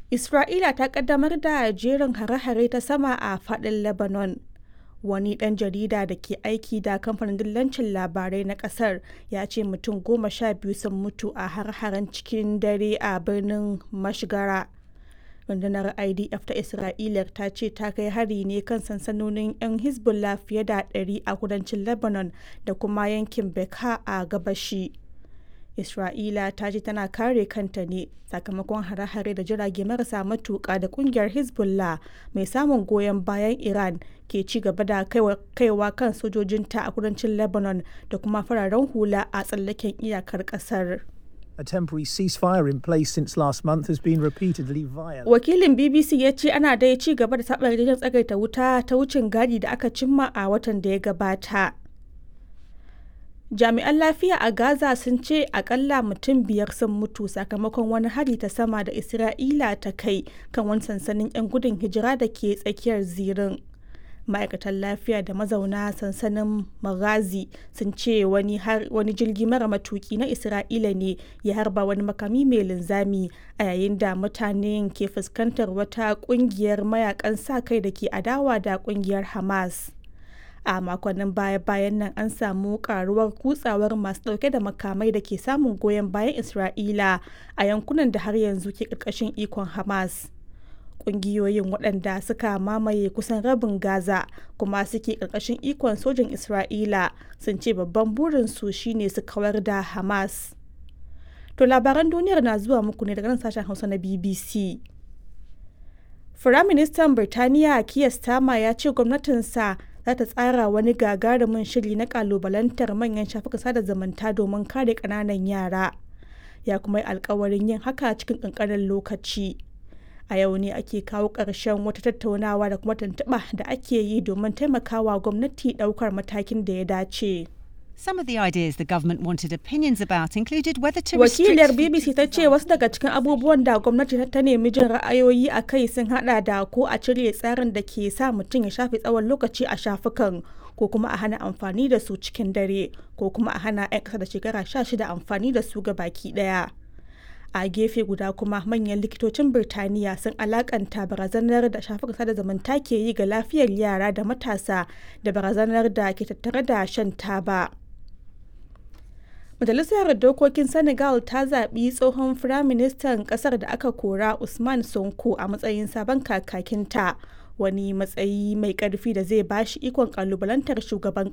Isra'ila ta kaddamar da jerin hare-hare ta sama a faɗin Lebanon. Wani ɗan jarida da ke aiki da kamfanin dillancin labarai na ƙasar ya ce mutum goma sha biyu sun mutu a har-haren cikin dare a birnin Mashgara. Rundunar IDF ta Isra'ila ta ce ta kai hari ne kan sansanonin 'yan Hezbollah fiye da 100 a kudancin Lebanon da kuma yankin Bekaa a gabashi. Isra'ila ta ce tana kare kanta ne sakamakon hare-hare da jirage marasa matuƙa da kungiyar Hezbollah mai samun goyon bayan Iran ke ci gaba da kaiwa kan sojojinta a kudancin Lebanon da kuma fararen hula a tsallaken iyakar ƙasar. A temporary ceasefire in place since last month has been repeatedly violated. Wakilin BBC ya ce ana dai ci gaba da taɓa yarjejen tsagaita wuta ta wucin gadi da aka cimma a watan da ya gabata. Jami'an lafiya a Gaza sun ce akalla mutum biyar sun mutu sakamakon wani hari ta sama da Isra'ila ta kai kan wani sansanin 'yan gudun hijira da ke tsakiyar zirin. Ma'aikatan lafiya da mazauna sansanin Maghazi sun ce wani, wani jirgi mara matuki na Isra'ila ne ya harba wani makami mai linzami a yayin da mutanen ke fuskantar wata kungiyar mayakan sa kai da ke adawa da kungiyar Hamas. a makonnin baya-bayan nan an samu karuwar kutsawar masu dauke da makamai da ke samun goyon bayan isra'ila a yankunan da har yanzu ke karkashin ikon hamas kungiyoyin waɗanda suka mamaye kusan rabin gaza kuma suke karkashin ikon sojin isra'ila sun ce babban burinsu shine su kawar da hamas to labaran duniyar na zuwa muku ne daga nan sashen hausa na bbc Firaministan Birtaniya Keir Starmer ya ce gwamnatinsa za ta tsara wani gagarumin shiri na kalubalantar manyan shafukan sada zumunta domin kare ƙananan yara. Ya kuma yi alkawarin yin haka cikin ƙanƙanin lokaci. A yau ne ake kawo ƙarshen wata tattaunawa da kuma tuntuɓa da ake yi domin taimakawa gwamnati ɗaukar matakin da ya dace. Some of the ideas the government wanted opinions about included whether to Wakiliyar restrict BBC ta ce wasu daga cikin abubuwan da gwamnati ta nemi jin ra'ayoyi a kai sun hada da ko a cire tsarin da ke sa mutum ya shafe tsawon lokaci a shafukan ko kuma a hana amfani da su cikin dare ko kuma a hana 'yan ƙasa da shekara 16 amfani da su ga baki ɗaya. a gefe guda kuma manyan likitocin birtaniya sun alakanta barazanar da shafukan sada zumunta ke yi ga lafiyar yara da matasa da barazanar da ke tattare da shan taba. Majalisar Dokokin Senegal ta zaɓi tsohon Firaministan ƙasar da aka kora Usman Sonko a matsayin sabon kakakinta, wani matsayi mai ƙarfi da zai bashi ikon ƙalubalantar shugaban